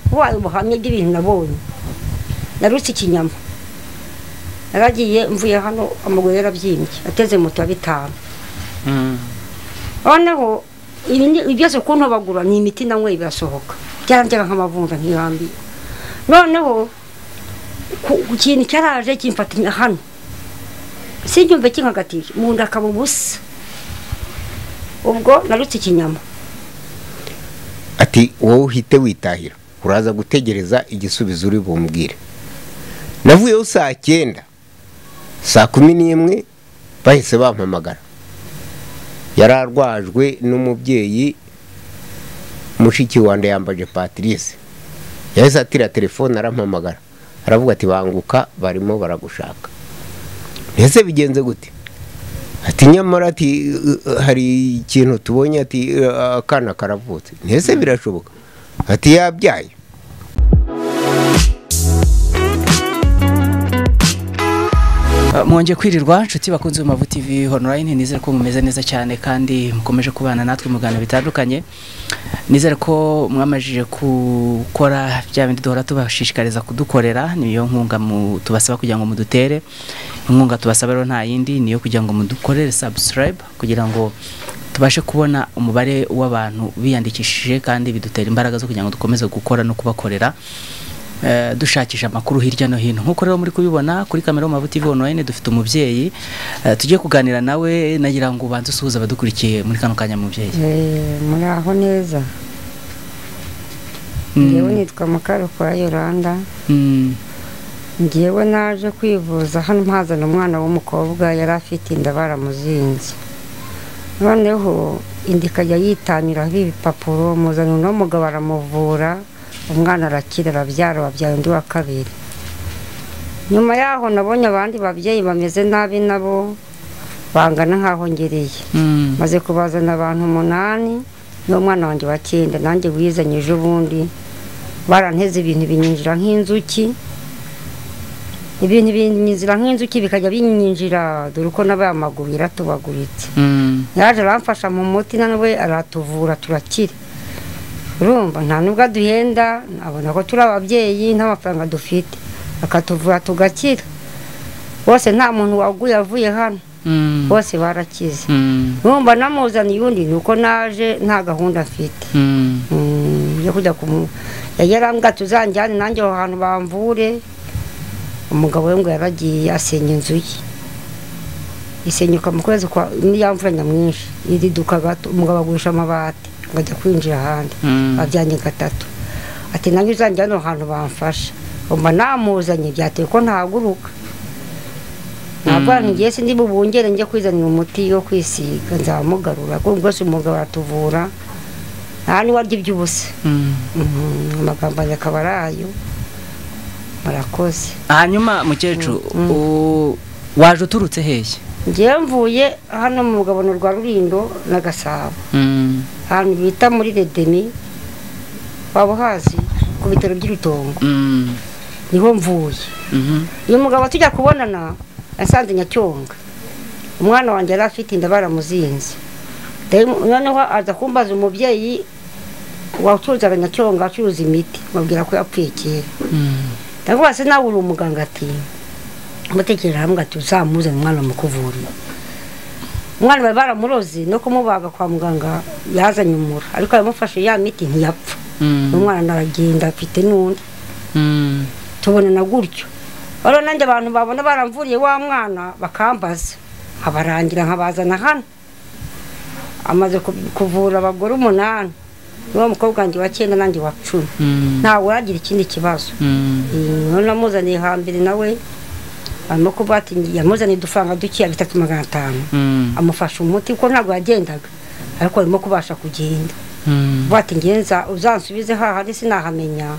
Хвала Бога, мені дивін на волю. Narutse ikinyama naragiye mvuye hano amaguru yarabyimbye ateze moto ya bitanu noneho ibi byose ukuntu bagura ni imiti nanyweye birasohoka byarangira nk'amavunja ntirambiye noneho ku kintu cyaraje kimfatanya hano sinyumve kinkagatije mu nda akaba ubusa ubwo narutse ikinyama ati wowe uhite witahira uraza gutegereza igisubizo uri bumbwire navuyeho saa cyenda saa kumi n'imwe bahise bampamagara yari arwajwe n'umubyeyi mushiki wanjye yambaje patrice yahise atira telefone arampamagara aravuga ati banguka barimo baragushaka mbese bigenze gute ati nyamara ati hari ikintu tubonye ati akana karavutse mbese birashoboka ati yabyaye mwongeye kwirirwa inshuti bakunze Mavu TV online nizere ko mumeze neza cyane kandi mukomeje kubana natwe mu biganiro bitandukanye nizere ko mwamajije gukora bya bindi duhora tubashishikariza kudukorera niyo nkunga tubasaba kugira ngo mudutere inkunga tubasaba rero nta yindi niyo kugira ngo mudukorere subscribe kugira ngo tubashe kubona umubare w'abantu biyandikishije kandi bidutera imbaraga zo kugira ngo dukomeze gukora no kubakorera dushakisha amakuru hirya no hino nk'uko rero muri kubibona kuri kamera Mavu TV online dufite umubyeyi tugiye kuganira nawe nagira ngo ubanze usuhuze abadukurikiye muri kano kanya mubyeyi muri aho neza ngewe nitwa mukarukura yoranda ngewe naje kwivuza hano mpazana umwana w'umukobwa yari afite inda baramuzinze noneho inda ikajya yitamiraho ibipapuro muzana uno mugabo aramuvura umwana arakira arabyara wabyaye undi wa kabiri nyuma yaho nabonye abandi babyeyi bameze nabi nabo bangana nk'aho ngereye maze kubazana abantu umunani n'umwana wanjye wa cyenda nanjye wizanye ejo bundi baranteze ibintu binyinjira nk'inzuki ibintu binyinjira nk'inzuki bikajya binyinjira dore uko n'aba amaguru yaratubaguritse yaje aramfasha mu muti nawe aratuvura turakira urumva nta nubwo duhenda nabona ko turi ababyeyi nta mafaranga dufite bakatuvura tugakira bose nta muntu waguye avuye hano bose barakize urumva namuzaniye undi ni uko naje nta gahunda afite yo kujya yarambwa tuzanjyane nanjye aho hantu bamvure umugabo we ngo yaragiye asenya inzu ye isenyuka mu kwezi kwa n'iyamvura nyamwinshi iriduka gato umugabo agurisha amabati ngajya kwinjira ahandi babyanjye gatatu ati nanjye uzajya hano hantu bamfasha umva namuzanye byateye ko ntahaguruka ntabwo abantu ngiye sindi bubungere njye kwizanira umuti wo kwisiga nzamugarura kuko rwose umugabo aratuvura nta n'uwarya iby'ubusa amagambo yanjye akaba ari ayo murakoze hanyuma mukecuru waje uturutse hehe ngewe mvuye hano mu rugabano rwa rurindo na gasabo ahantu bita muri redeni waba uhazi ku bitaro by'urutongo niho mvuye uyu mugabo tujya kubonana yasanze nyacyonga umwana wanjye yari afite inda baramuzinze noneho aza kumbaza umubyeyi wacuruzaga nyacyonga acuruza imiti babwira ko yapfuye kera ndavuga se nawe uri umuganga ati mutekereza hamwe ati uzamuzane umwana mukuvurira umwana bari baramuroze no kumubaga kwa muganga yazanye umura ariko yamufashe ya miti ntiyapfa umwana aragenda afite n'undi tubonana gutyo rero nanjye abantu babona baramvuriye wa mwana bakambaza abarangira nkabazana hano amaze kuvura abagore umunani niba mukobwa wanjye wa cyenda nanjye wa cumi ntawe uragira ikindi kibazo namuzaniye hambere nawe arimo kuvuga ati yamuzaniye udufaranga dukeya bitatu magana atanu amufasha umuti kuko ntabwo yagendaga ariko arimo kubasha kugenda vuba ati ngenza uzansubize hahandi sinahamenya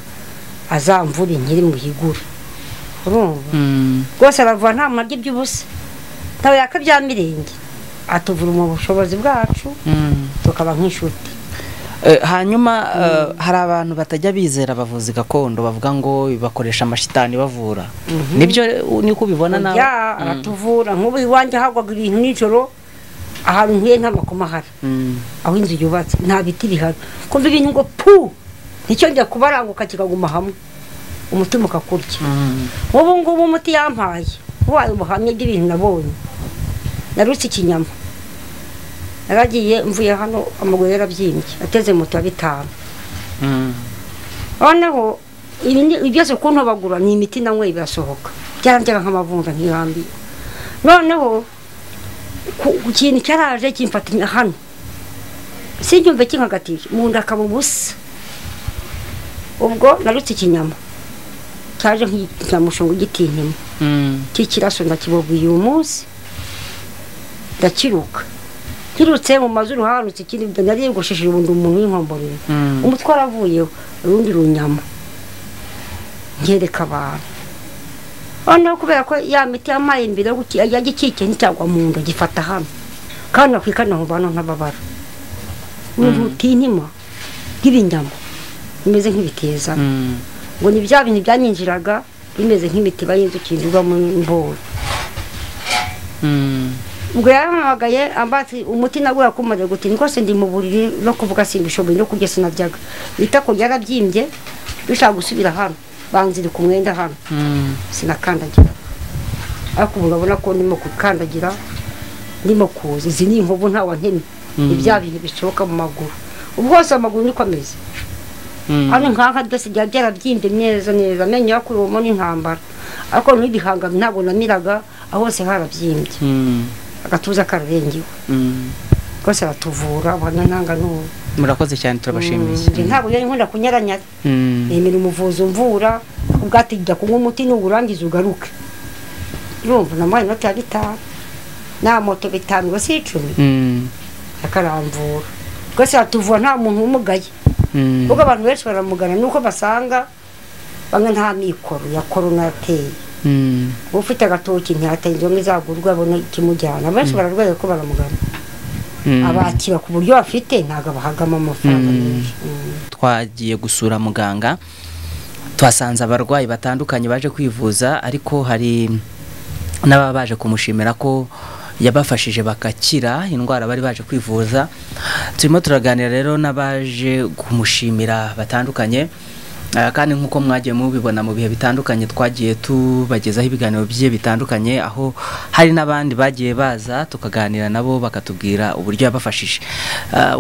azamvure nkiri mu higura urumva rwose aravura nta maryi by'ubusa ntawe yaka bya mirenge atuvura mu bushobozi bwacu tukaba nk'inshuti hanyuma hari abantu batajya bizera abavuzi gakondo bavuga ngo bakoresha amashitani bavura nibyo niko ubibona nawe aratuvura nk'ubu iwanjye hagwaga ibintu nijoro ahantu ntuye nta makoma ahari aho inzu yubatse nta biti bihari kumva ibintu ngo pu nticyongera kubaranguka kikaguma hamwe umutima ukakurya ubu ngubu umuti yampaye wayo ubuhamya bw'ibintu nabonye narutse ikinyama naragiye mvuye hano amaguru yarabyimbye ateze moto ya bitanu noneho ibi byose ku ntobagura ni imiti nanyweye birasohoka byarangira nk'amavunja nkirambiye noneho ku kintu cyaraje kimfatanya hano sinyumve kinkagatije mu nda akaba ubusa ubwo narutse ikinyama cyaje nk'igitamushonga igitinyuma cy'ikiraso ndakibabwiye uyu munsi ndakiruka nkirutse mu mazu ruharutse ikindi nariyogosheje ubundi umuntu w'inkomborero umutwe waravuyeho urundi runyama nkereka abantu noneho kubera ko ya miti yamaye imbere yajya ikikiye nticyagwa mu nda gifata hano kandi nakwikana mu bantu ntababara n'ubutinyima bw'ibinyama bimeze nk'ibitezana ngo ni bya bintu byaninjiraga bimeze nk'imitiba y'inzuki yinjirwa mu mboro ubwo yahamagaye ambatse umuti nagura kumaze guti rwose ndi mu buriri no kuvuga simbishoboye no kurya sinaryaga itako ryarabyimbye dushaka gusubira hano banziri ku mwenda hano sinakandagira ariko ubu urabona ko ndimo gukandagira ndimo kuza izi ni inkovu ntawe nteme ni bya bintu bishoboka mu maguru ubu hose amaguru niko ameze hano nk'aha byose byaba byarabyimbye neza neza amenyo yakuruwemo n'intambara ariko n'ibihangano ntabwo namiraga aho hose harabyimbye agatuza kararengewe rwose aratuvura ubona ntanga n'ubu murakoze cyane turabashimiye ntabwo yari nkunda kunyaranyara nemera umuvuzi umvura ubwate jya kunywa umuti nuwurangiza ugaruke urumva namuhaye inoti ya bitanu nta moto bitanu rwose icumi akaramvura rwose aratuvura nta muntu umugaye ubwo abantu benshi baramugana nuko basanga bamwe nta mikoro ya korona yateye ufite agatoki ntiyatangira ngo izagurwe abona ikimujyana benshi bararwaye ko baramugana abakira ku buryo bafite ntabwo bahagamo amafaranga menshi twagiye gusura muganga twasanze abarwayi batandukanye baje kwivuza ariko hari n'ababa baje kumushimira ko yabafashije bakakira indwara bari baje kwivuza turimo turaganira rero n'abaje kumushimira batandukanye kandi nk'uko mwagiye mubibona mu bihe bitandukanye twagiye tubagezaho ibiganiro bigiye bitandukanye aho hari n'abandi bagiye baza tukaganira nabo bakatubwira uburyo yabafashije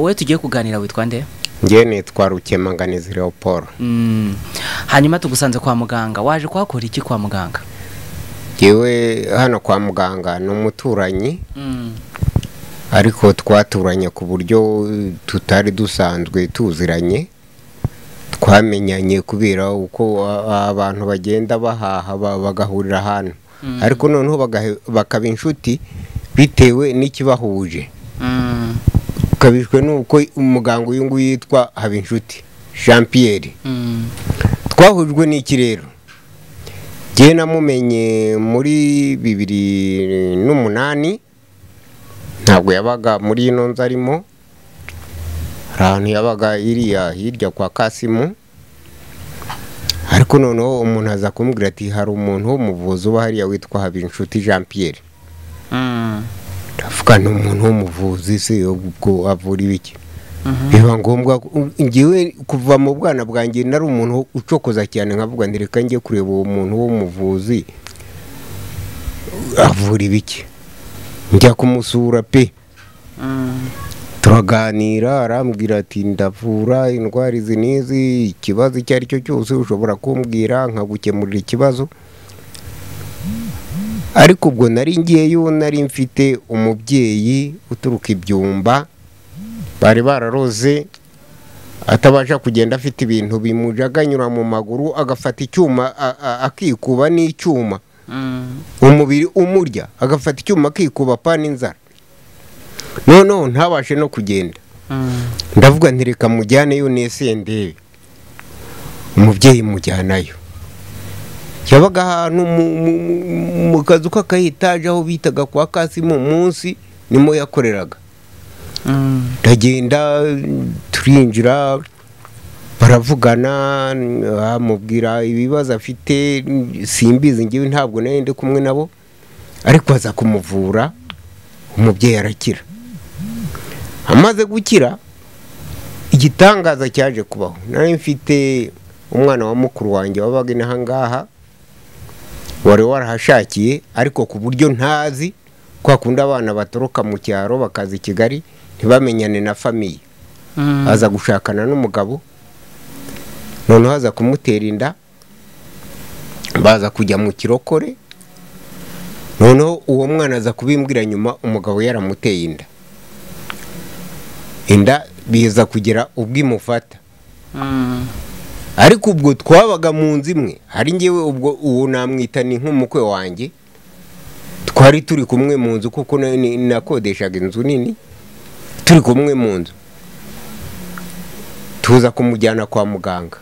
wowe tugiye kuganira witwa nde ngewe nitwa rukemanganizi leopold hanyuma tugusanze kwa muganga waje kuhakora iki kwa muganga ngewe hano kwa muganga ni umuturanyi ariko twaturanye ku buryo tutari dusanzwe tuziranye twamenyanye kubera uko abantu bagenda bahaha bagahurira ahantu ariko noneho bakaba inshuti bitewe n'ikibahuje ukabijwe n'uko umuganga uyu nguyu yitwa habinshuti jean Pierre twahujwe n'iki rero njyewe namumenye muri bibiri n'umunani ntabwo yabaga muri ino nzu arimo ahantu yabaga iriya hirya kwa kasimu ariko noneho umuntu aza kumbwira ati hari umuntu w'umuvuzi uba hariya witwa habinshuti jean Pierre ndavuga ni umuntu w'umuvuzi se ubwo avura ibiki biba ngombwa ngewe kuva mu bwana bwanjye nari umuntu ucokoza cyane nkavuga ngo reka njye kureba uwo muntu w'umuvuzi avura ibiki njya kumusura pe turaganira arambwira ati ndavura indwara izi n'izi ikibazo icyo ari cyo cyose ushobora kumbwira nkagukemurira ikibazo ariko ubwo nari ngiyeyo nari mfite umubyeyi uturuka ibyumba bari bararoze atabasha kugenda afite ibintu bimujaganyura mu maguru agafata icyuma akikuba n'icyuma umubiri umurya agafata icyuma akikuba pa n'inzara noneho ntabashe no kugenda ndavuga ntireka mujyaneyo n'esendebe umubyeyi mujyanayo yabaga ahantu mu kazu k'akayitaje aho bitaga kwa kasimu munsi nimo yakoreraga ndagenda turinjira baravugana amubwira ibibazo afite simbizi ngewe ntabwo nari ndi kumwe nabo ariko aza kumuvura umubyeyi arakira amaze gukira igitangaza cyaje kubaho nari mfite umwana wa mukuru wanjye wabaga inaha ngaha wari warahashakiye ariko ku buryo ntazi kwa kundi abana batoroka mu cyaro bakaza i kigali ntibamenyane na famiye aza gushakana n'umugabo noneho aza kumutera inda baza kujya mu kirokore noneho uwo mwana aza kubimbwira nyuma umugabo yaramuteye inda inda biza kugera ubwo imufata ariko ubwo twabaga mu nzu imwe hari ngewe ubwo uwo namwita ni nk'umukwe wanjye twari turi kumwe mu nzu kuko nakodeshaga inzu nini turi kumwe mu nzu tuza kumujyana kwa muganga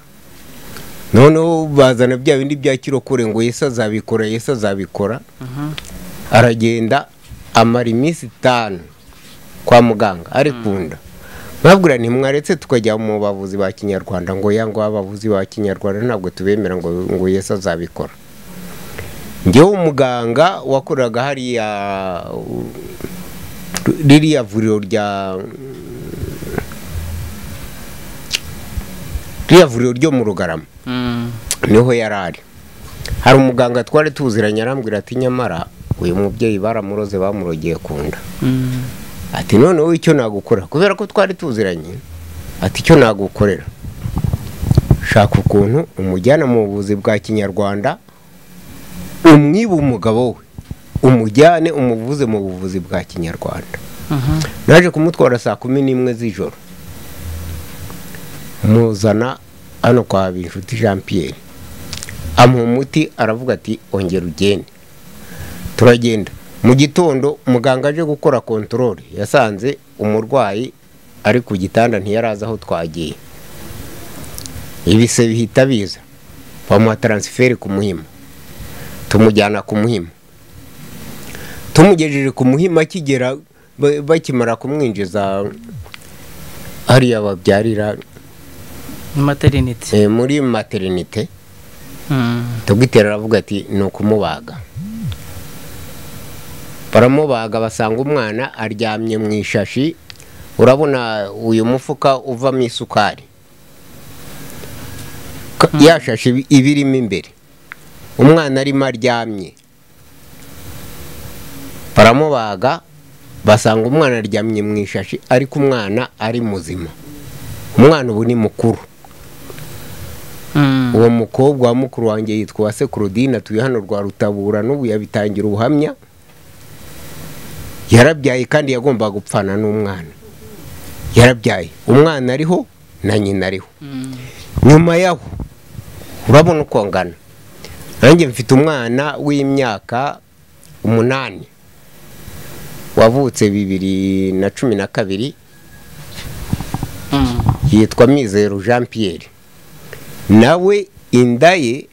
noneho bazana bya bindi bya kirokore ngo yesu azabikora yesu azabikora aragenda amara iminsi itanu kwa muganga ari kunda mwabwira ntimwaretse tukajya mu bavuzi ba kinyarwanda ngo ngo abavuzi ba kinyarwanda ntabwo tubemera ngo ngo yesu azabikora ngewe umuganga wakoraga hariya ririya vuriro rya ririya vuriro ryo mu rugarama niho yari ari hari umuganga twari tuziranye arambwira ati nyamara uyu mubyeyi baramuroze bamurogeye ku nda ati noneho icyo nagukora kubera ko twari tuziranye ati icyo nagukorera shaka ukuntu umujyana mu buvuzi bwa kinyarwanda umwiba umugabo we umujyane umuvuze mu buvuzi bwa kinyarwanda naje kumutwara saa kumi n'imwe z'ijoro muzana hano kwa binshuti jean pierre amuha umuti aravuga ati ongera ugende turagenda mu gitondo muganga aje gukora kontorore yasanze umurwayi ari ku gitanda ntiyarazi aho twagiye ibise bihita biza bamuha taransiferi ku muhima tumujyana ku muhima tumugejeje ku muhima akigera bakimara kumwinjiza hariya babyarira materinite muri materinite tubwitera aravuga ati ni ukumubaga baramubaga basanga umwana aryamye mu ishashi urabona uyu mufuka uvamo isukari yashashe ibirimo imbere umwana arimo aryamye baramubaga basanga umwana aryamye mu ishashi ariko umwana ari muzima umwana ubu ni mukuru uwo mukobwa wa mukuru wanjye yitwa uwase kurudine atuye hano rwa rutabura n'ubu yabitangira ubuhamya yarabyaye kandi yagombaga gupfana n'umwana yarabyaye umwana ariho na nyina ariho nyuma yaho urabona uko angana nanjye mfite umwana w'imyaka umunani wavutse bibiri na cumi na kabiri yitwa mizero jean Pierre nawe inda ye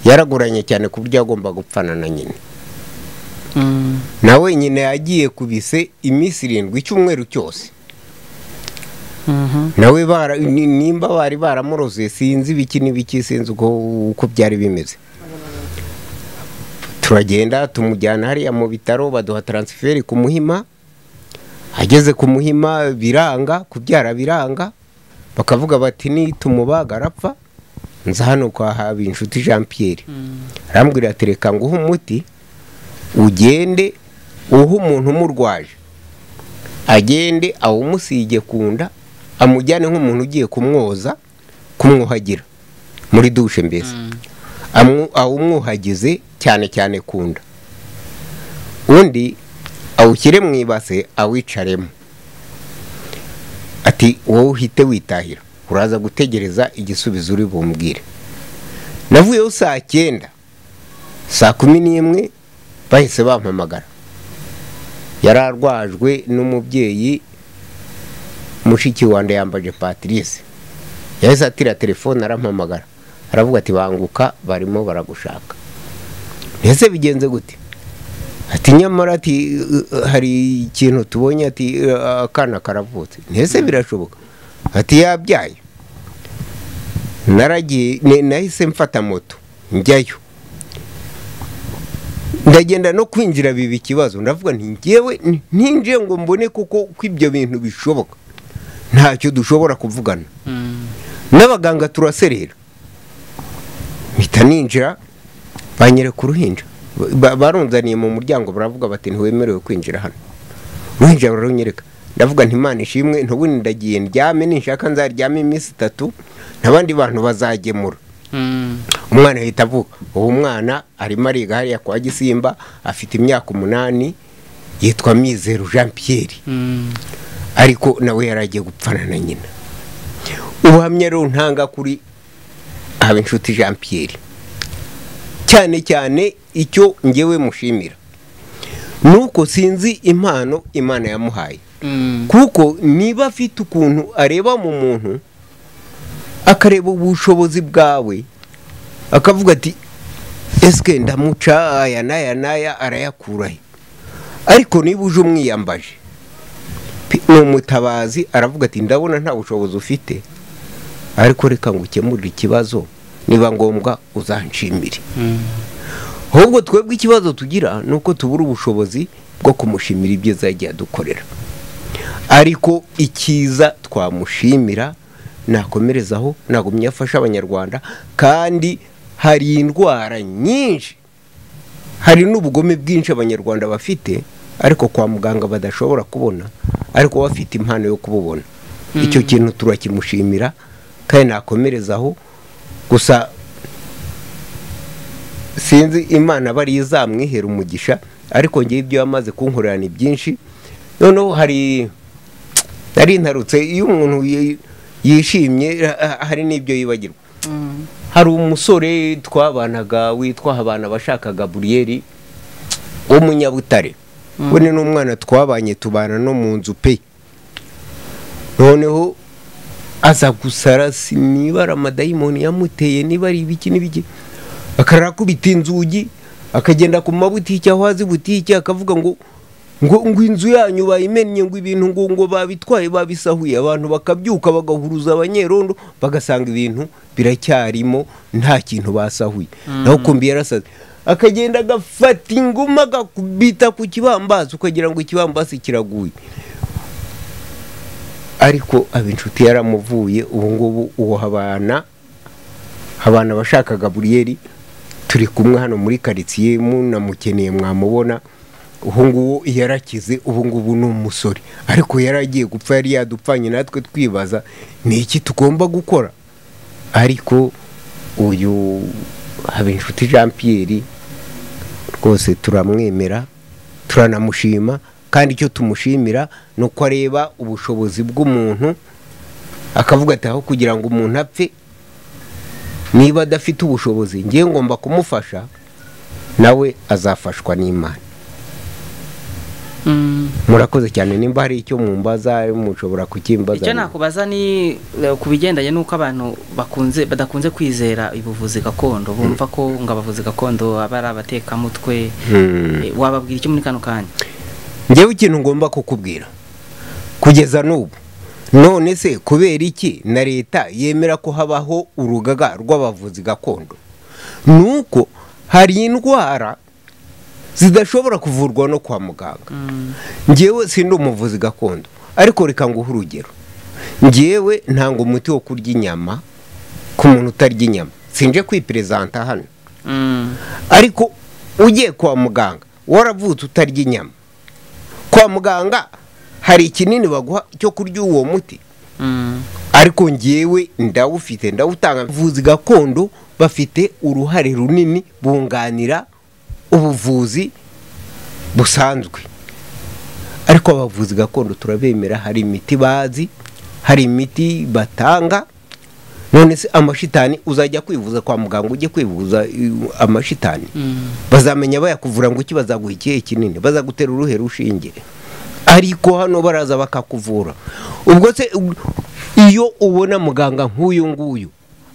yaragoranye cyane ku buryo agomba gupfana na nyina nawe nyina yagiye kubise iminsi irindwi icyumweru cyose nawe nimba bari baramuroze sinzi ibiki n'ibiki sinzi uko byari bimeze turagenda tumujyana hariya mu bitaro baduha taransiferi ku muhima ageze ku muhima biranga kubyara biranga bakavuga bati nitumubaga arapfa nza hano kwa habinshuti jean Pierre arambwira ati reka ngo uhe umuti ugende uhe umuntu umurwaje agende awumusige ku nda amujyane nk'umuntu ugiye kumwoza kumwuhagira muri dushe mbese awumwuhagize cyane cyane ku nda undi awushyire mu ibase awicaremo ati wowe uhite witahira uraza gutegereza igisubizo uri bumbwire navuyeho saa cyenda saa kumi n'imwe bahise bampamagara yari arwajwe n'umubyeyi mushiki wanda yambaje patrice yahise atira telefone arampamagara aravuga ati banguka barimo baragushaka mbese bigenze gute ati nyamara ati hari ikintu tubonye ati akana karavutse ntese birashoboka ati yabyaye naragiye nahise mfata moto njyayo ndagenda no kwinjira biba ikibazo ndavuga nti ngewe ntinjiye ngo mbone kuko ko ibyo bintu bishoboka ntacyo dushobora kuvugana n'abaganga turaserera mpita ninjira banyereka uruhinja barunzaniye mu muryango baravuga bati ntiwemerewe kwinjira hano uruhinja barunyereka ndavuga ntimana ishimwe ntubundi ndagiye ndyame ninshaka nzaryame iminsi itatu ntabandi bantu bazagemura umwana ahita avuka ubu mwana arimo ariga hariya kwa gisimba afite imyaka umunani yitwa mizero jean Pierre ariko nawe yari agiye gupfana na nyina ubuhamya rero ntanga kuri inshuti jean Pierre cyane cyane icyo ngewe mushimira ni uko sinzi impano imana yamuhaye kuko niba afite ukuntu areba mu muntu akareba ubushobozi bwawe akavuga ati esike ndamuca aya n'aya n'aya arayakurahe ariko niba uje umwiyambaje ni umutabazi aravuga ati ndabona nta bushobozi ufite ariko reka ngo ukemurire ikibazo niba ngombwa uzanshimire ahubwo twebwe ikibazo tugira ni uko tubura ubushobozi bwo kumushimira ibyiza yagiye adukorera ariko icyiza twamushimira nakomerezaho nagumye afasha abanyarwanda kandi hari indwara nyinshi hari n'ubugome bwinshi abanyarwanda bafite ariko kwa muganga badashobora kubona ariko bafite impano yo kububona icyo kintu turakimushimira kandi nakomerezaho gusa sinzi imana bari izamwihera umugisha ariko ngewe ibyo yamaze kunkorera ni byinshi noneho hari nari ntarutse iyo umuntu yishimye hari n'ibyo yibagirwa hari umusore twabanaga witwa abana abashaka gaburiyeri w'umunyabutare we ni n'umwana twabanye tubana no mu nzu pe noneho aza gusara niba ari amadayimoni yamuteye niba ari ibiki n'ibiki akarakubita inzugi akagenda ku mabutike aho azi butike akavuga ngo ngo ngo inzu yanyu bayimennye ngo ibintu ngo ngo babitwaye babisahuye abantu bakabyuka bagahuruza abanyerondo bagasanga ibintu biracyarimo nta kintu basahuye naho kumbi yarasaze akagenda agafata inguma agakubita ku kibambasi ukagira ngo ikibambasi kiraguye ariko abinshuti yaramuvuye ubu ngubu uwo habana abantu abashaka gaburiyeri turi kumwe hano muri karitsiye munamukeneye mwamubona ubungubu yarakize ubungubu ni umusore ariko yaragiye gupfa yari yadupfanye natwe twibaza ni iki tugomba gukora ariko uyu habinshuti jean Pierre rwose turamwemera turanamushima kandi icyo tumushimira ni uko areba ubushobozi bw'umuntu akavuga ati aho kugira ngo umuntu apfe niba adafite ubushobozi ngiye ngomba kumufasha nawe azafashwa n'imana murakoze cyane nimba hari icyo mumbaza mushobora kukimbaza icyo nakubaza ni ku bigendanye n'uko abantu bakunze badakunze kwizera ubuvuzi gakondo bumva ko ngo abavuzi gakondo aba ari abatekamutwe wababwira icyo muri kano kanya ngewe ikintu ngomba kukubwira kugeza n'ubu none se kubera iki na leta yemera ko habaho urugaga rw'abavuzi gakondo ni uko hari indwara zidashobora kuvurwa no kwa muganga ngewe si ndi umuvuzi gakondo ariko reka nguhe urugero ngewe ntanga umuti wo kurya inyama ku muntu utarya inyama sinje kwiperezanta hano ariko ugiye kwa muganga waravutse utarya inyama kwa muganga hari ikinini baguha cyo kurya uwo muti ariko ngewe ndawufite ndawutanga abavuzi gakondo bafite uruhare runini bunganira ubuvuzi busanzwe ariko abavuzi gakondo turabemera hari imiti bazi hari imiti batanga none se amashitani uzajya kwivuza kwa muganga ujye kwivuza amashitani bazamenya bayakuvura ngo iki bazaguha ikihe kinini bazagutera uruhe rushinge ariko hano baraza bakakuvura ubwo se iyo ubona muganga nk'uyu nguyu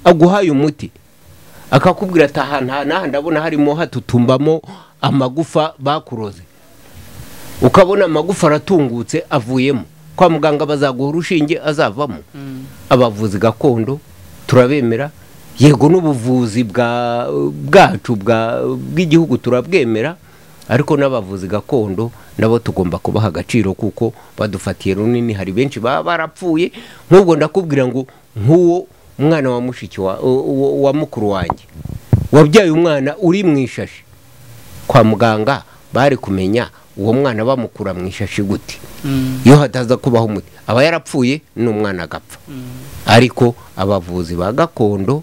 aguhaye umuti akakubwira ati aha ntaha ndabona harimo hatutumbamo amagufa bakuroze ukabona amagufa aratungutse avuyemo kwa muganga bazaguha urushinge azavamo abavuzi gakondo turabemera yego n'ubuvuzi bwacu bw'igihugu turabwemera ariko n'abavuzi gakondo nabo tugomba kubaha agaciro kuko badufatiye runini hari benshi baba barapfuye nk'ubwo ndakubwira ngo nk'uwo mwana wa mushiki wa mukuru wanjye wabyaye umwana uri mu ishashi kwa muganga bari kumenya uwo mwana bamukura mu ishashi gute iyo hataza kubaho umuti aba yarapfuye n'umwana agapfa ariko abavuzi ba gakondo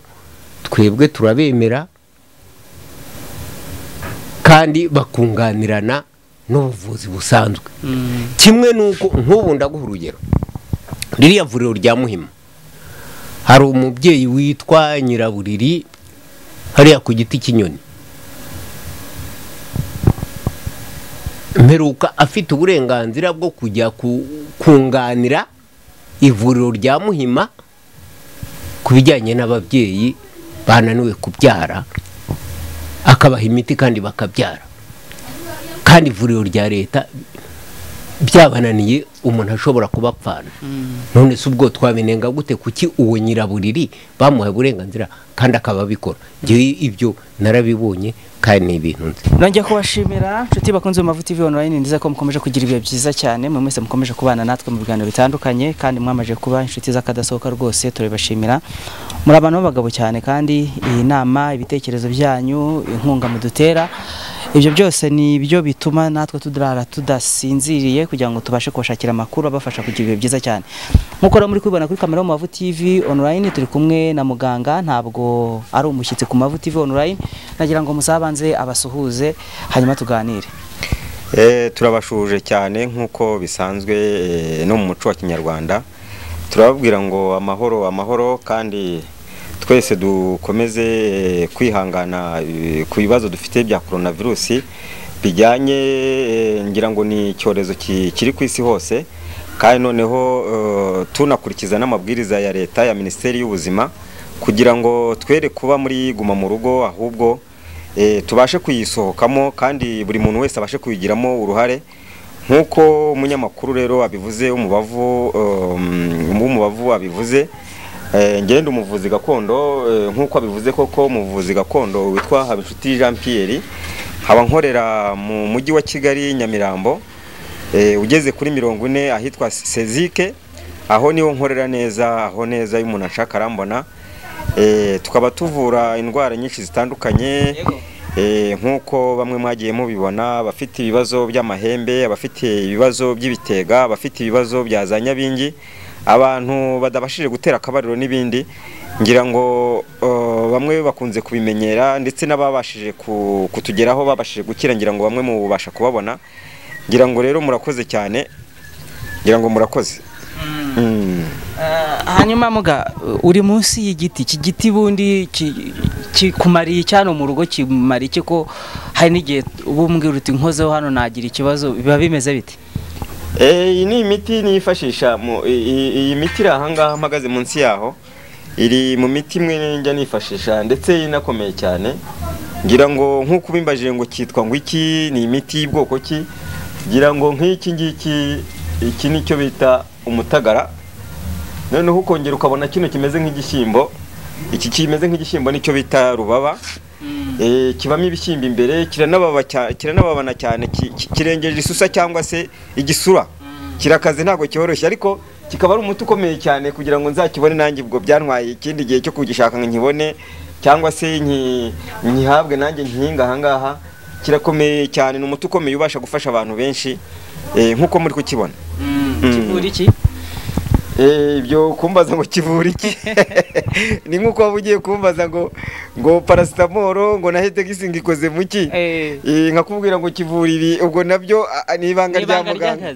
twebwe turabemera kandi bakunganirana n'ubuvuzi busanzwe kimwe n'uko nk'ubu ndaguha urugero ririya vuriro rya muhima hari umubyeyi witwa nyiraburiri hariya ku giti cy'inyoni mperuka afite uburenganzira bwo kujya kunganira ivuriro rya muhima ku bijyanye n'ababyeyi bananiwe kubyara akabaha imiti kandi bakabyara kandi ivuriro rya leta byabananiye umuntu ashobora kubapfana none si ubwo twabirenga gute kuki uwo nyiraburiri bamuhaye uburenganzira kandi akaba abikora ibyo narabibonye kandi ni ibintu nzi nongeye kubashimira inshuti bakunze mu mavuta ivi online nziza ko mukomeje kugira ibihe byiza cyane mwe mwese mukomeje kubana natwe mu biganiro bitandukanye kandi mwamaje kuba inshuti z'akadasohoka rwose turabibashimira muri abantu b'abagabo cyane kandi iyi nama ibitekerezo byanyu inkunga mudutera ibyo byose ni byo bituma natwe tudarara tudasinziriye kugira ngo tubashe kubashakira amakuru abafasha kugira ibihe byiza cyane nk'uko rero muri kubibona kuri kamera mu mavu tv online turi kumwe na muganga ntabwo ari umushyitsi ku mavu tv online nagira ngo muzabanze abasuhuze hanyuma tuganire turabashuje cyane nk'uko bisanzwe no mu muco wa kinyarwanda turababwira ngo amahoro amahoro kandi twese dukomeze kwihangana ku bibazo dufite bya korona virusi bijyanye ngira ngo ni icyorezo kiri ku isi hose kandi noneho tunakurikiza n'amabwiriza ya leta ya minisiteri y'ubuzima kugira ngo twere kuba muri guma mu rugo ahubwo tubashe kuyisohokamo kandi buri muntu wese abashe kuyigiramo uruhare nk'uko umunyamakuru rero abivuze w'umubavu abivuze ngenda umuvuzi gakondo nk'uko abivuze koko umuvuzi gakondo witwa habinshuti jean Pierre nkaba nkorera mu mujyi wa kigali nyamirambo ugeze kuri mirongo ine ahitwa sezike aho niho nkorera neza aho neza y'umuntu ashaka arambona tukaba tuvura indwara nyinshi zitandukanye nk'uko bamwe mwagiye mubibona abafite ibibazo by'amahembe abafite ibibazo by'ibitega abafite ibibazo bya za nyabingi abantu badabashije gutera akabariro n'ibindi ngira ngo bamwe bakunze kubimenyera ndetse n'ababashije kutugeraho babashije gukira ngira ngo bamwe mubasha kubabona ngira ngo rero murakoze cyane ngira ngo murakoze hanyuma muga uri munsi y'igiti iki giti bundi kikumariye cyane mu rugo kimariye iki ko hari n'igihe uba umbwira uti nkozeho hano nagira ikibazo biba bimeze bite iyi ni imiti nifashisha iyi miti iri ahangaha mpagaze munsi yaho iri mu miti imwe njya nifashisha ndetse inakomeye cyane ngira ngo nk'uko ubimbajije ngo cyitwa ngo iki ni imiti y'ubwoko ki ngira ngo nk'iki ngiki iki nicyo bita umutagara noneho ukongera ukabona kino kimeze nk'igishyimbo iki kimeze nk'igishyimbo nicyo bita rubaba kibamo ibishyimbo imbere kiranababana cyane kirengeje isusa cyangwa se igisura kirakaze ntabwo cyoroshye ariko kikaba ari umuti ukomeye cyane kugira ngo nzakibone nanjye ubwo byantwaye ikindi gihe cyo kugishaka nkibone cyangwa se nkihabwe nanjye nkihinga ahangaha kirakomeye cyane ni umuti ukomeye ubasha gufasha abantu benshi nk'uko muri kukibona kivura iki ibyo kumbaza ngo kivura iki ni nk'uko waba ugiye kumbaza ngo ngo parasitamoro ngo na hetegisi ngikoze mu ki nkakubwira ngo kivura ibi ubwo nabyo ni ibanga rya muganga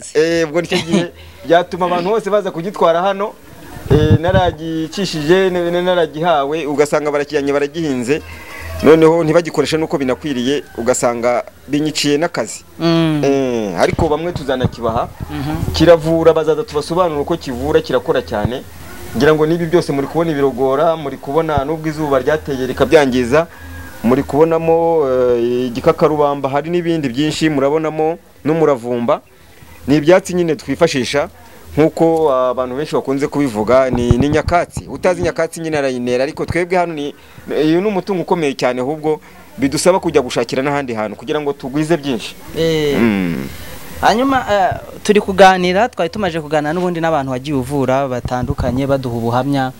ubwo nicyo gihe byatuma abantu bose baza kugitwara hano naragicishije naragihawe ugasanga barakijyanye baragihinze noneho ntibagikoreshe n'uko binakwiriye ugasanga binyiciye n'akazi ariko bamwe tuzanakibaha kiravura bazaza tubasobanura uko kivura kirakora cyane ngira ngo n'ibi byose muri kubona ibirogora muri kubona n'ubwo izuba ryateye rikabyangiza muri kubonamo igikakarubamba hari n'ibindi byinshi murabonamo n'umuravumba ni ibyatsi nyine twifashisha nk'uko abantu benshi bakunze kubivuga ni nyakatsi utazi nyakatsi nyine arayinera ariko twebwe hano ni uyu ni umutungo ukomeye cyane ahubwo bidusaba kujya gushakira n'ahandi hantu kugira ngo tugwize byinshi Eh, Mm. hanyuma eh, turi kuganira twari tumaje kuganira n'ubundi n'abantu wagiye uvura batandukanye baduha ubuhamya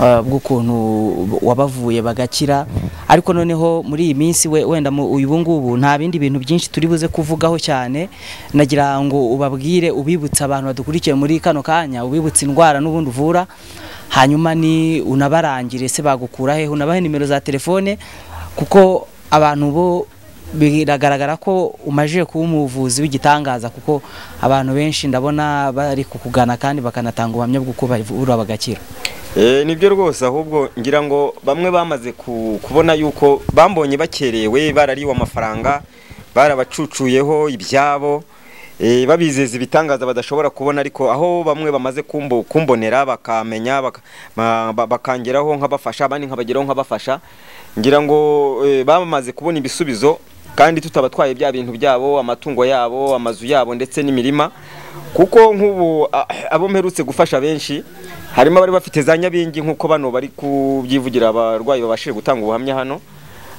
eh, bw'ukuntu wabavuye bagakira ariko noneho muri iyi minsi we wenda mu uyu ngubu nta bindi bintu byinshi turi buze kuvugaho cyane nagira ngo ubabwire ubibutse abantu badukurikiye muri kano kanya ubibutse indwara n'ubundi uvura hanyuma ni unabarangire se bagukura hehe unabahe nimero za telefone kuko abantu bo biragaragara ko umajije kuba umuvuzi w'igitangaza kuko abantu benshi ndabona bari kukugana kandi bakanatanga ubuhamya bw'uko bavura bagakira Eh, nibyo rwose ahubwo ngira ngo bamwe bamaze ku- kubona yuko bambonye bakerewe barariwe amafaranga barabacucuyeho ibyabo eh, babizeza ibitangaza badashobora kubona ariko aho bamwe bamaze kumbo- kumbonera bakamenya baka- ma- ba- bakangeraho nkabafasha abandi nkabageraho nkabafasha ngira ngo eh, bamaze kubona ibisubizo kandi tutabatwaye bya bintu byabo amatungo yabo amazu yabo ndetse n'imirima kuko nk'ubu a- abo mperutse gufasha benshi harimo abari bafite za nyabingi nk'uko bano bari kubyivugira abarwayi babashije gutanga ubuhamya hano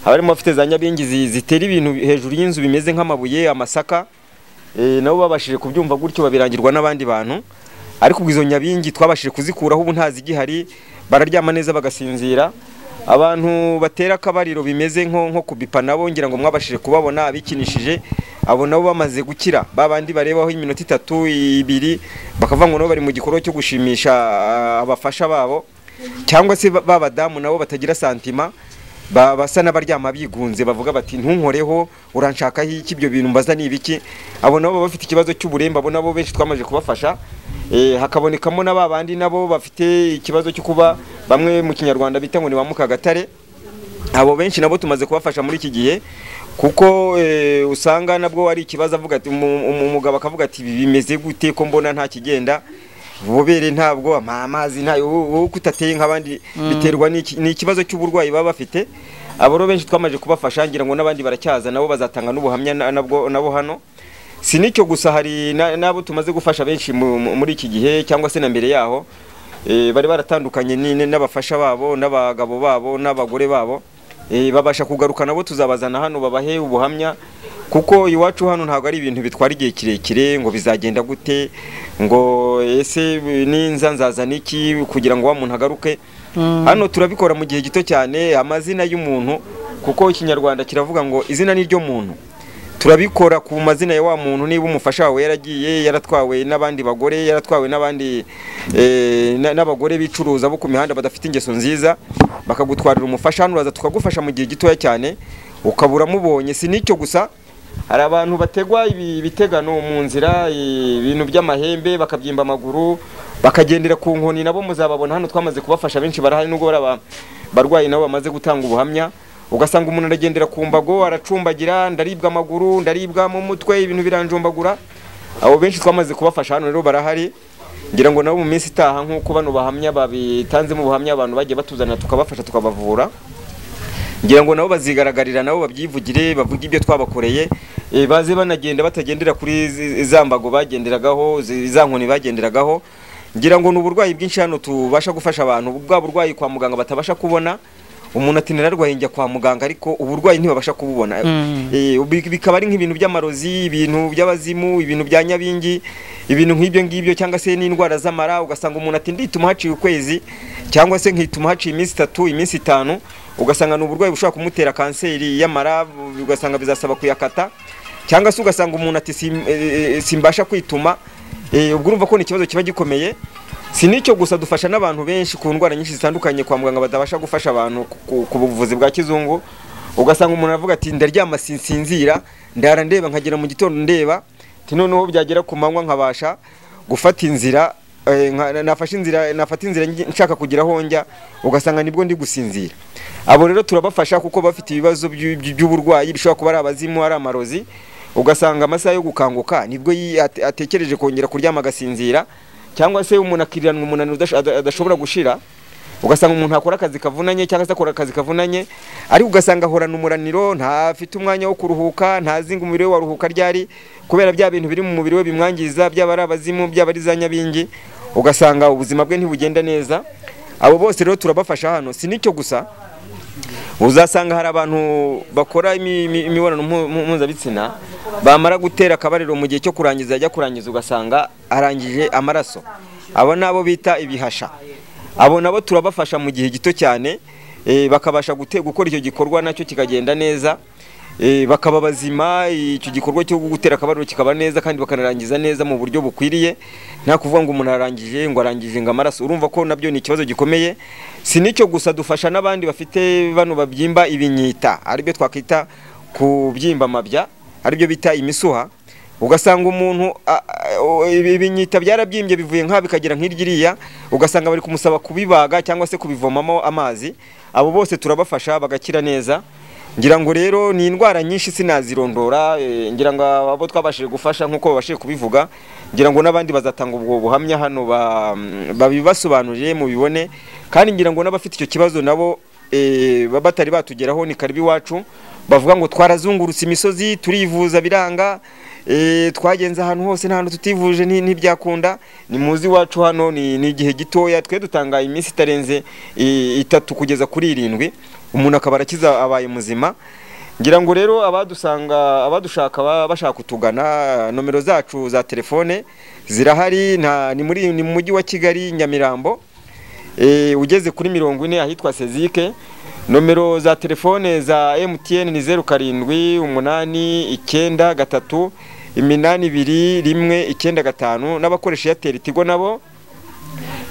abarimo bafite za nyabingi zi- zitera ibintu hejuru y'inzu bimeze nk'amabuye amasaka eh, nabo babashije kubyumva gutyo babirangirwa n'abandi bantu ariko ubwo izo nyabingi twabashije kuzikuraho ubu ntazigihari bararyama neza bagasinzira abantu batera akabariro bimeze nko nko kubipa nabo ngira ngo mwabashije kubabona abikinishije abo nabo bamaze gukira babandi barebaho iminota itatu ibiri bakavuga ngo nabo bari mu gikorwa cyo gushimisha ah, abafasha babo cyangwa se ba- babadamu nabo batagira santima ba- basa n'abaryama bigunze bavuga bati ntunkoreho uranshakaho iki ibyo bintu mbaza ni ibiki abo nabo baba bafite ikibazo cy'uburembe abo nabo benshi twamaze kubafasha Eh, hakabonekamo na ba bandi nabo bafite ikibazo cyo kuba bamwe mu kinyarwanda bita ngo ni ba mukagatare abo benshi nabo tumaze kubafasha muri iki gihe kuko eh, usanga nabwo ari ikibazo avuga ati umu- umu- umugabo akavuga ati "Ibi bimeze gute ko mbona nta kigenda ububere ntabwo ama- amazi ntayo wowe uko utateye nk'abandi biterwa n'iki- ni ikibazo cy'uburwayi baba bafite abo rero benshi twamaze kubafasha ngira ngo n'abandi baracyaza nabo bazatanga n'ubuhamya na- nabwo nabo hano si n'icyo gusa hari na- n'abo tumaze gufasha benshi mu- mu- muri iki gihe cyangwa se na mbere yaho eh, bari baratandukanye ni- n'abafasha babo n'abagabo babo n'abagore babo Eh, babasha kugaruka nabo tuzabazana hano babahe ubuhamya kuko iwacu hano ntabwo ari ibintu bitwara igihe kirekire ngo bizagenda gute ngo ese ninza nzazana iki kugira ngo wa muntu agaruke hano turabikora mu gihe gito cyane amazina y'umuntu kuko ikinyarwanda kiravuga ngo izina ni ryo muntu turabikora ku mazina ya wa muntu niba umufasha wawe yaragiye yaratwawe n'abandi bagore yaratwawe n'abandi eh, na- n'abagore bicuruza bo ku mihanda badafite ingeso nziza bakagutwarira umufasha hano uraza tukagufasha mu gihe gitoya cyane ukabura mubonye si n'icyo gusa hari abantu bategwa ibi- ibitegano mu nzira eh, ibintu by'amahembe bakabyimba amaguru bakagendera ku nkoni nabo muzababona hano twamaze kubafasha benshi barahari nubwo bari aba- barwayi nabo bamaze gutanga ubuhamya ugasanga umuntu aragendera ku mbago aracumbagira ndaribwa amaguru ndaribwa mu mutwe ibintu biranjumbagura abo benshi twamaze kubafasha hano rero barahari ngira ngo nabo mu minsi itaha nk'uko bano bahamya babitanzemo ubuhamya abantu bagiye batuzanira tukabafasha tukabavura ngira ngo nabo bazigaragarira nabo babyivugire bavuge ibyo twabakoreye eh, baze banagenda batagendera kuri zi- za mbago bagenderagaho zi- za nkoni bagenderagaho ngira ngo ni uburwayi bwinshi hano tubasha gufasha abantu bwa burwayi kwa muganga batabasha kubona umuntu ati nararwaye njya kwa muganga ariko uburwayi ntibabasha kububona Eh, ubi- bikaba ari nk'ibintu by'amarozi ibintu by'abazimu ibintu bya nyabingi ibintu nk'ibyo ngibyo cyangwa se n'indwara z'amara ugasanga umuntu ati ndituma haciye ukwezi cyangwa se nkituma haciye iminsi itatu iminsi itanu ugasanga ni uburwayi bushobora kumutera kanseri y'amara bu- ugasanga bizasaba kuyakata cyangwa se ugasanga umuntu ati "Sim- eh, eh, simbasha kwituma Eh, ubwo urumva ko ni ikibazo kiba gikomeye si n'icyo gusa dufasha n'abantu benshi ku ndwara nyinshi zitandukanye kwa muganga badabasha gufasha abantu ku- ku- ku buvuzi bwa kizungu ugasanga umuntu aravuga ati ndaryama sinsinzira ndara ndeba nkagera mu gitondo ndeba ati noneho byagera ku manywa nkabasha gufata inzira eh, nka- nafashe inzira nafata inzira ngi- nshaka kugeraho njya ugasanga nibwo ndi gusinzira abo rero turabafasha kuko bafite ibibazo by'u- by'u- by'uburwayi bishobora kuba ari abazimu ari amarozi ugasanga amasaha yo gukanguka nibwo yi- ate- atekereje kongera kuryama agasinzira cyangwa se umuntu akiriranwa umunaniro udash- ada- adashobora gushira ugasanga umuntu akora akazi kavunanye cyangwa se akora akazi kavunanye ariko ugasanga ahorana umuraniro ntafite umwanya wo kuruhuka ntazinga umubiri we waruhuka ryari kubera bya bintu biri mu mubiri we bimwangiza byaba ari abazimu byaba ari za nyabingi ugasanga ubuzima bwe ntibugenda neza abo bose rero turabafasha hano si n'icyo gusa uzasanga hari abantu bakora imi- imi- imibonano mpu- mpu- mpuzabitsina bamara gutera akabariro mu gihe cyo kurangiza ajya kurangiza ugasanga arangije amaraso abo ni abo bita ibihasha abo nabo turabafasha mu gihe gito cyane eh, bakabasha gute- gukora icyo gikorwa nacyo kikagenda neza eh, bakaba bazima icyo gikorwa cyo gutera akabariro kikaba neza kandi bakanarangiza neza mu buryo bukwiriye nta kuvuga ngo umuntu arangije ngo arangije ngo amaraso urumva ko nabyo ni ikibazo gikomeye si n'icyo gusa dufasha n'abandi bafite bano babyimba ibinyita aribyo twakwita kubyimba amabya aribyo bita imisuha ugasanga umuntu a- a- o- ibi- ibinyita byarabyimbye bivuye nk'aha bikagera nk'iryiriya ugasanga bari kumusaba kubibaga cyangwa se kubivomamo amazi abo bose turabafasha bagakira neza ngira ngo rero ni indwara nyinshi sinazirondora eh, ngira ngo abo twabashije gufasha nk'uko babashije kubivuga ngira ngo n'abandi bazatanga ubwo buhamya hano ba- babibasobanurire mubibone kandi ngira ngo n'abafite icyo kibazo nabo eh, baba batari batugeraho ni karibu iwacu bavuga ngo twarazungurutse imisozi turivuza biranga eh, twagenze ahantu hose nta hantu tutivuje nti- ntibyakunda ni muzi iwacu hano ni ni igihe gitoya twe dutanga iminsi itarenze eh, itatu kugeza kuri irindwi umuntu akaba arakiza abaye muzima ngira ngo rero abadusanga abadushaka baba bashaka kutugana nomero zacu za telefone zirahari nta ni muri ni mu mujyi wa Kigali Nyamirambo eh, ugeze kuri mirongo ine ahitwa Sezike nomero za telefone za MTN ni zeru karindwi umunani icyenda gatatu iminani ibiri rimwe icyenda gatanu n'abakoresha Airtel Tigo nabo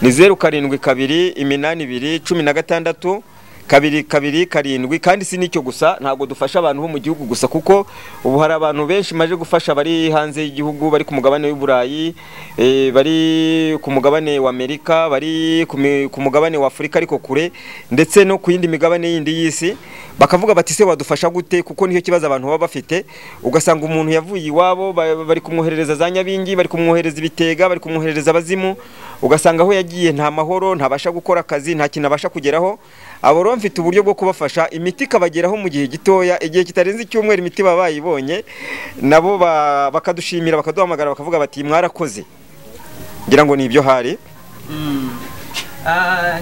ni zeru karindwi kabiri iminani ibiri cumi na gatandatu kabiri kabiri karindwi kandi si n'icyo gusa ntabwo dufasha abantu bo mu gihugu gusa kuko ubu hari abantu benshi maje gufasha bari hanze y'igihugu bari ku mugabane w'i Burayi eh, bari ku mugabane wa Amerika bari ku mi- ku mugabane wa Afurika ariko kure ndetse no ku yindi migabane yindi y'isi bakavuga bati se wadufasha gute kuko nicyo kibazo abantu baba bafite ugasanga umuntu yavuye iwabo ba- bari kumwoherereza za nyabingi bari kumwohereza ibitega bari kumwoherereza abazimu ugasanga aho yagiye nta mahoro ntabasha gukora akazi nta kintu abasha kugeraho abo rero mfite uburyo bwo kubafasha imiti ikabageraho mu gihe gitoya igihe kitarenze icyumweru imiti baba bayibonye nabo ba- bakadushimira bakaduhamagara bakavuga bati mwarakoze ngira ngo ni ibyo hari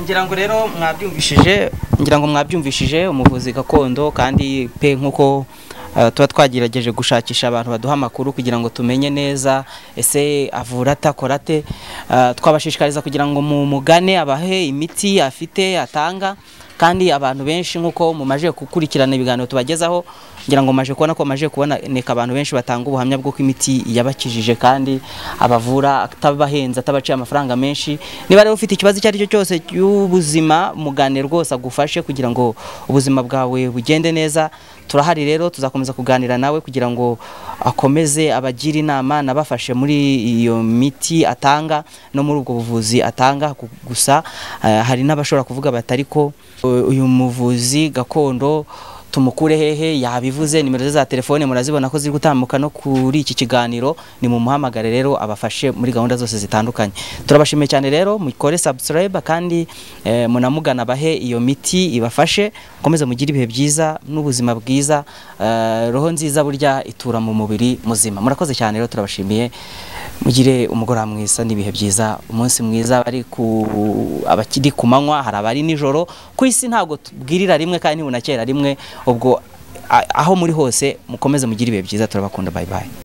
ngira ngo rero mwabyumvishije ngira ngo mwabyumvishije umuvuzi gakondo kandi pe nk'uko eh, tuba twagerageje gushakisha abantu baduha amakuru kugira ngo tumenye neza ese avura ate akora ate Eh, twabashishikariza kugira ngo mumugane abahe imiti afite atanga kandi abantu benshi nk'uko mumaje gukurikirana ibiganiro tubagezaho ngira ngo maje kubona ko maje kuboneka abantu benshi batanga ubuhamya bw'uko imiti yabakijije kandi abavura atabahenze atabaciye amafaranga menshi niba rero ufite ikibazo icyo ari cyo cyose cy'ubuzima mugane rwose agufashe kugira ngo ubuzima bwawe bugende neza turahari rero tuzakomeza kuganira nawe kugira ngo akomeze abagire inama nabafashe muri iyo miti atanga no muri ubwo buvuzi atanga Gu- gusa eh, hari n'abashobora kuvuga bati ariko u- uyu muvuzi gakondo tumukure hehe yabivuze nimero ze za telefone murazibona ko ziri gutambuka no kuri iki kiganiro ni mu muhamagare rero abafashe muri gahunda zose zitandukanye turabashimiye cyane rero mukore subscribe kandi eh, munamugana bahe iyo miti ibafashe mukomeze mugire ibihe byiza n'ubuzima bwiza eh, roho nziza burya itura mu mubiri muzima murakoze cyane rero turabashimiye mugire umugoroba mwiza n'ibihe byiza umunsi mwiza bari ku abakiri ku manywa hari abari nijoro ku isi ntabwo tubwirira rimwe kandi ntibunakera rimwe ubwo a- aho muri hose mukomeze mugire ibihe byiza turabakunda bye bye